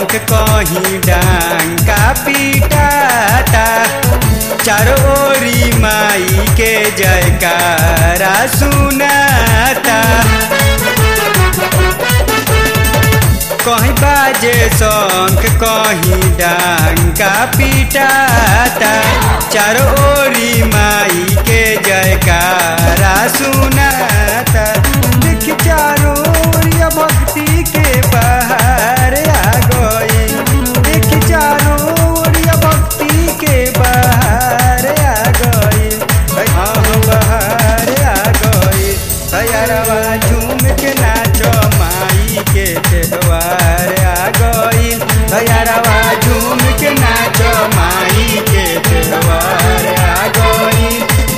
शौक कहीं डांका पीटाता चारों ओरी माई के जयकारा सुनाता कहीं बाजे शंख कहीं डांका पीटाता चारों ओरी माई के जयकारा सुनाता देख चारों ओरिया भक्ति के बाहर आ गई देख चारों ओरिया भक्ति के बाहर आ गई हाँ बाहर आ गई सयारवा झूम के नाचो माई के त्योहार आ गई सयारवा झूम के नाचो माई के त्योहार आ गई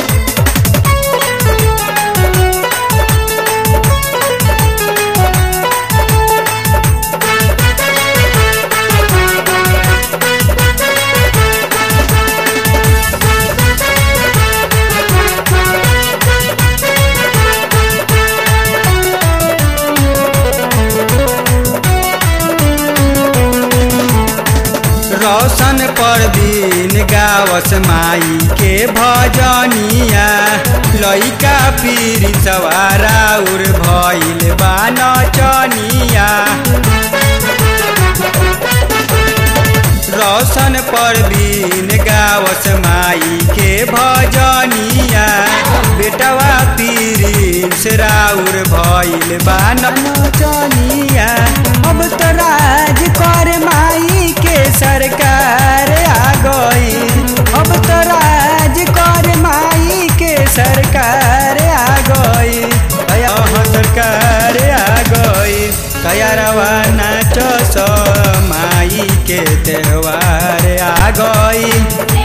रोशन परवीन गावस माई के भजनिया लइका पीर सवारा उर भइल बा नचनिया रोशन परवीन गावस माई के भजनिया बेटवा पीर से राउर भइल बा नचनिया अब तो राज कर माई के सरकार आ गई अब तो राज कर माई के सरकार आ गई अहाँ सरकार आ गई तैयारवा नाचो सो माई के त्योहार आ गई